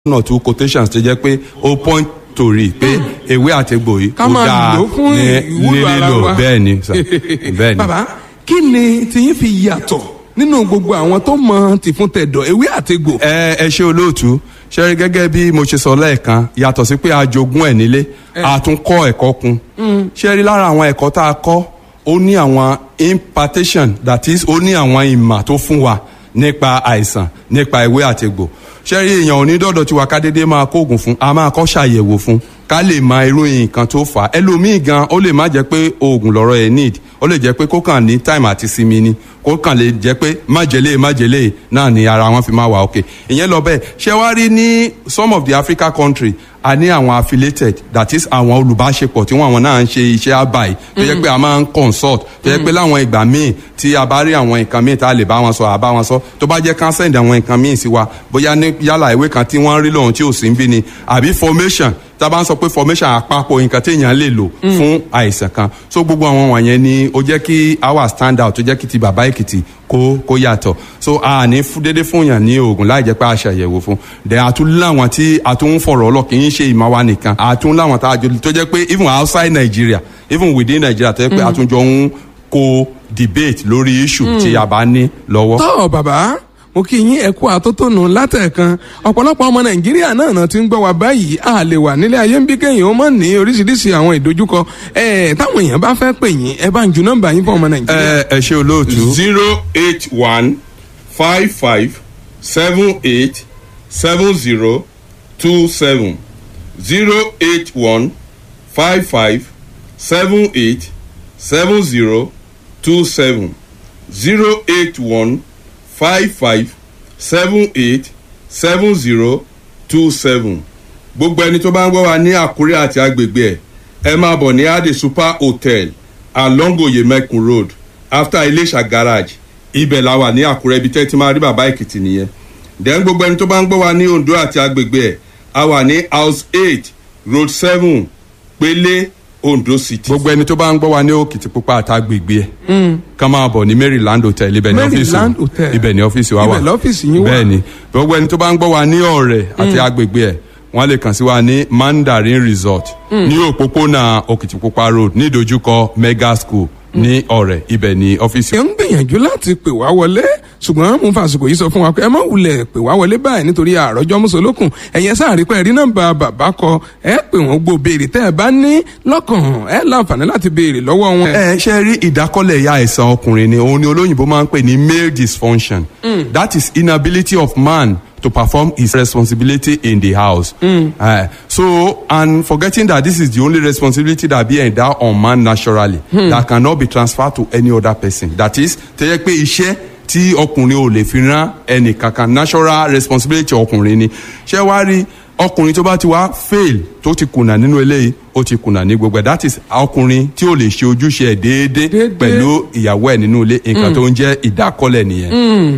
one or two quotations tó jẹ́ pé ó point to rí pé ewé àtegbò yìí ká ó máa dáa lò ó fún ní ìwúlò ara lílò wa bẹ́ẹ̀ ni sà bẹ́ẹ̀ ni. bàbá kí ni tiyín fi yàtọ̀ nínú gbogbo àwọn tó mọ tìfún tẹ̀dọ̀ ewé àtegbò. ẹ ẹ ṣe olóòtú ṣe rí gẹ́gẹ́ bí mo ṣe sọ lẹ́ẹ̀kan yàtọ̀ sí pé a jogún ẹ̀ nílé a tún kọ́ ẹ̀kọ́ kun ṣe rí lára àwọn ẹ̀kọ́ tá a kọ́ ó ní àwọn impartation that is ó ní àwọn ìmọ̀ tó fún wa nípa àìsàn nípa ewé àtegbò ṣe rí èèyàn onídọ́dọ̀ tiwa ká dédé máa kóògùn fún a máa kọ́ ṣàyẹ̀wò fún ká lè mọ irú nǹkan tó fà á ẹlòmíì gan ó lè má jẹ́ pé oògùn lọ́rọ̀ ẹ̀ need ó lè jẹ́ pé kó kàn ní time àti sinmi ni kó kàn lè jẹ́ pé májèlé májèlé náà ni ara wọn fi máa wà òkè ìyẹn lọ bẹ́ẹ̀ ṣé wá rí ní some of the Africa country a ní àwọn affiliated that is àwọn olùbáṣepọ̀ tí wọ́n àwọn náà ń ṣe iṣẹ́ àbáyé tó yẹ pé a máa ń consult tó yẹ pé láwọn ìgbà míì tí a bá rí àwọn nǹkan míì tá a lè bá wọn sọ àbá wọn sọ tó bá jẹ́ kán send àwọn nǹkan míì sí wa bóyá ní yálà ìwé kan tí wọ́n rí lòun tí ò sí ń bí ni àbí formation tá a bá ń sọ pé formation àpapọ̀ nǹkan téèyàn lè lò fún àìsàn kan so gbogbo àwọn wọ̀nyẹn ni ó jẹ́ kí our stand out tó jẹ́ kí ti bàbá èkìtì kó kó yàtọ̀ so a ní dédé fún yàn ní oògùn láì jẹ́ pé a ṣàyẹ̀wò fún then àtún láwọn tí a tún ń fọ̀rọ̀ ọlọ́ kì í ṣe ìmọ̀ wa nìkan àtún láwọn tá a jọ tó jẹ́ pé even outside Nigeria even within Nigeria tó jẹ́ pé àtúnjọ ń kó debate lórí issue tí a bá ní lọ́wọ́. tọ́ bàbá mo kí yín ẹ̀kú àtótónu látẹ̀kan ọ̀pọ̀lọpọ̀ ọmọ nàìjíríà náà náà ti ń gbọ́ wa báyìí a lè wà nílé ayé ń bí kéèyàn ó mọ̀ ní oríṣiríṣi àwọn ìdojúkọ ẹ̀ táwọn èèyàn bá fẹ́ pè yín ẹ bá ń ju nọ́mbà yín fún ọmọ nàìjíríà. ẹ ẹ ṣe olóòtú. zero eight one five five seven eight seven zero two seven zero eight one five five seven eight seven zero two seven zero eight one five five seven eight seven zero two seven gbogbo ẹni tó bá ń gbọ́ wa ní àkúrẹ́ àti agbègbè ẹ̀ ẹ máa bọ̀ ní ade super hotel along oyemekun road after iléṣà garage ibẹ̀ la wà ní àkúrẹ́ ibi tẹ́ ti máa rí bàbá èkìtì nìyẹn then gbogbo ẹni tó bá ń gbọ́ wa ní ondo àti agbègbè ẹ̀ a wà ní house eight road seven pélé ondo city. gbogbo ẹni tó bá ń gbọ́ wa ní òkìtìpupa àtàgbègbè ẹ̀ ká máa bọ̀ ní maryland hotel ibẹ̀ ní ọ́fíìsì Maryland Hotel. ibẹ̀ ní ọ́fíìsì wa wà Ibẹ̀ lọ́fíìsì yín wà. bẹ́ẹ̀ ni gbogbo ẹni tó bá ń gbọ́ wa ní ọ̀rẹ́ àti agbègbè ẹ̀ wọ́n lè kàn sí wa ní mandarin resort ní òpópónà òkìtìpupa road ní ìdojúkọ mega school ní ọ̀rẹ́ ibẹ̀ ní ọ́fíìsì ẹ ń gbìyànjú láti pè wá wọlé ṣùgbọ́n mo fàṣìkò yìí sọ fún wa pé ẹ má wulẹ̀ pè wá wọlé báyìí nítorí àròjọ mùsùlùkùn ẹ̀yẹ sáàrí pé ẹ̀rí nọ́mbà bàbá kọ ẹ pè wọ́n gbọ́ béèrè tẹ́ ẹ bá ní lọ́kàn ẹ láǹfààní láti béèrè lọ́wọ́ wọn. ẹ ṣe rí ìdákọ́lẹ̀ ìyá àìsàn ọkùnrin ni òun ni olóyìnbó máa ń pè ní male dysfunction that is inability of man to perform his responsibility in the house. Uh, so and forgetting that this is the only responsibility that be endowed on man naturally that cannot be transferred to any other person that is tẹ́yẹ pé iṣẹ́ tí ọkùnrin ò lè fi rán ẹnì kankan natural responsibility ọkùnrin ni ṣé wàá rí ọkùnrin tó bá ti wá fail tó ti kùnà nínú eléyìí ó ti kùnà ní gbogbo ẹ̀ that is ọkùnrin tí ò lè ṣe ojúṣe ẹ̀ déédéé Déédéé. pẹ̀lú ìyàwó ẹ̀ nínú ilé nǹkan tó ń jẹ́ ìdákọ́lẹ̀ nìyẹn.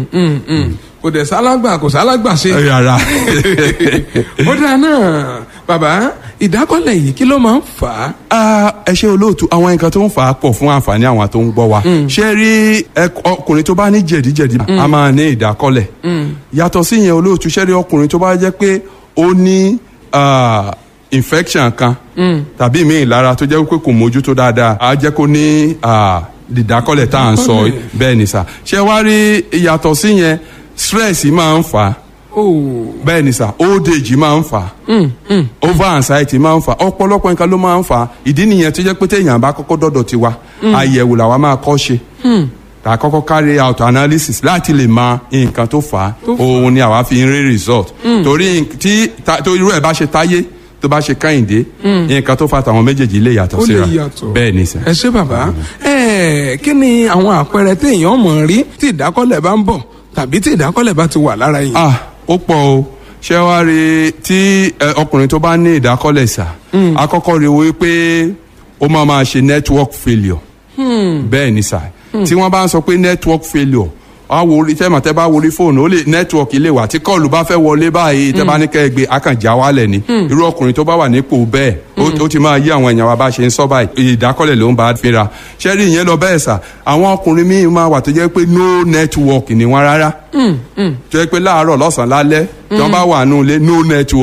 kò dẹ̀ sálágbà kò sálágbà ṣe. ẹ rárá ó dáa náà bàbá ìdákọ́lẹ̀ yìí kí ló máa ń fà á. Ah, ẹ ṣe olóòtú àwọn nǹkan tó ń fà á pọ̀ fún àǹfààní àwọn tó ń gbọ́ wa ṣé rí ẹ- ọkùnrin tó bá ní jẹ̀díjẹ̀dí a máa ní ìdákọ́lẹ̀ yàtọ̀ sí yẹn olóòtú ṣé rí ọkùnrin tó bá jẹ́ pé ó ní ah, infection kan tàbí ìmíì lára tó jẹ́ pé kò mójútó dáadáa á jẹ́ kó ní ah, ìdákọ́lẹ̀ tá à ń sọ Ìdákọ́lẹ̀. bẹ́ẹ̀ ni sà ṣé wá rí yàtọ̀ sí yẹn stress máa ń fà á Oh. bẹ́ẹ̀ ni sà old age máa ń fà á over anxiety máa ń fà á ọ̀pọ̀lọpọ̀ nǹkan ló máa ń fà á ìdí nìyẹn tó jẹ́ pé téèyàn bá kọ́kọ́ dọ́dọ̀ tiwa àyẹ̀wò làwa máa kọ́ ṣe ká kọ́kọ́ carry out analysis láti lè mọ nǹkan tó fà á òun ni àwa fi ń rí result torí tí ta- tó irú ẹ̀ bá ṣe táyé tó bá ṣe káyìndé nǹkan tó fà tàwọn méjèèjì lè yàtọ̀ ó lè síra yàtọ̀. bẹ́ẹ̀ ni sà. ẹ ṣé bàbá ẹ kí ni àwọn àpẹẹrẹ téèyàn mọ̀ rí tí ìdákọ́lẹ̀ bá ń bọ̀ tàbí tí ìdákọ́lẹ̀ bá ti wà lára yìí. ah ó pọ̀ o ṣé wàá rí tí ẹ, ọkùnrin tó bá ní ìdákọ́lẹ̀ sà àkọ́kọ́ rí wo pé ó máa máa ṣe network failure bẹ́ẹ̀ ni sà tí wọ́n bá ń sọ pé network failure a wo orí tẹ́mọ̀ tẹ́ bá wo orí fóònù ó lè nẹ́tíwọ̀kì lè wà tí kọ́ọ̀lù bá fẹ́ wọlé báyìí tẹ́ bá ní kẹ́ ẹ gbé akànjá wálẹ̀ ni irú ọkùnrin tó bá wà nípò bẹ́ẹ̀ ó- ó ti máa yí àwọn èèyàn wa bá ṣe ń sọ báyìí ìdákọ́lẹ̀ ló ń bá fínra ṣẹ́rí ìyẹn lọ bẹ́ẹ̀ sà àwọn ọkùnrin míì máa wà tó jẹ́ pé no network ni wọ́n rárá tó jẹ́ pé láàárọ̀ lọ́sàn-án lálẹ́ tí wọ́n bá wà nù ilé no network